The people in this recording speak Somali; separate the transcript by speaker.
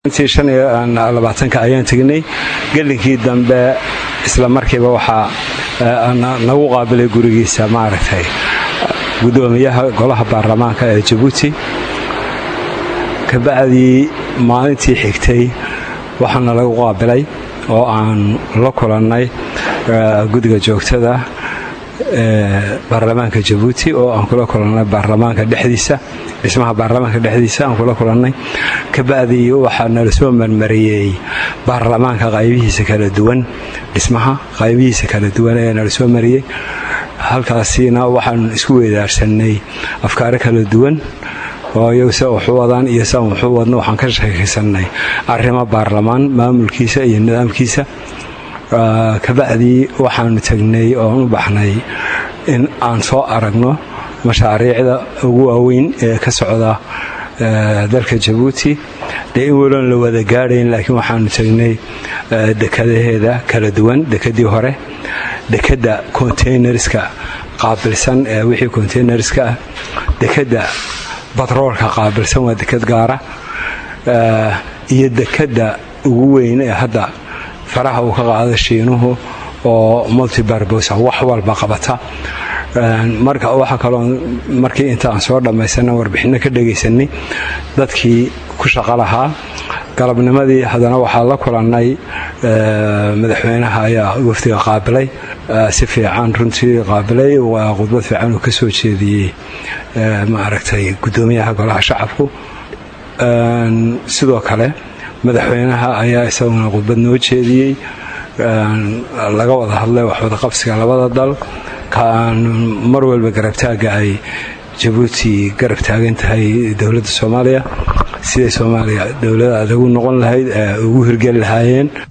Speaker 1: intii shan iyo labaatanka ayaan tegnay gelinkii dambe isla markiiba waxaa nagu qaabilay gurigiisa maaragtay gudoomiyaha golaha baarlamaanka ee jabuuti kabacdii maalintii xigtay waxaana lagu qaabilay oo aan la kulannay guddiga joogtada ee baarlamaanka jabuuti oo aan kula kulannay baarlamaanka dhexdiisa dhismaha baarlamaanka dhexdiisa aan kula kulannay kabacdii waxaa nala soo marmariyey baarlamaanka qaybihiisa kala duwan dhismaha qaybihiisa kala duwan ayaa nala soo mariyey halkaasina waxaan isku weedaarsanay afkaaro kala duwan oo iyagu sa waxu wadaan iyo saan waxu wadno waxaan ka sheekaysanay arrimo baarlamaan maamulkiisa iyo nidaamkiisa kabacdii waxaanu tagnay oon u baxnay in aan soo aragno mashaariicda ugu waaweyn ee ka socda dalka jabuuti dee in waloon la wada gaadhayn laakiin waxaanu tagnay dekadaheeda kala duwan dekadii hore dekadda containerska qaabilsan ee wixii containerska ah dekadda batroolka qaabilsan waa dekad gaara iyo dekadda ugu weyn ee hadda faraha uu ka qaada shiinuhu oo multibarbosa wax walba qabata marka waxaa kaloo markii inta aan soo dhammaysana warbixinno ka dhegaysanay dadkii ku shaqo lahaa galabnimadii haddana waxaa la kulannay madaxweynaha ayaa wafdiga qaabilay si fiican runtii qaabilay waa khudbad fiican uu ka soo jeediyey maaragtay guddoomiyaha golaha shacabku sidoo kale madaxweynaha ayaa isaguna khudbad noo jeediyey laga wada hadlay waxwada qabsiga labada dal kaan mar walba garabtaagga ay jabuuti garab taagan tahay dowladda soomaaliya siday soomaaliya dowlada adagu noqon lahayd ugu hirgeli lahaayeen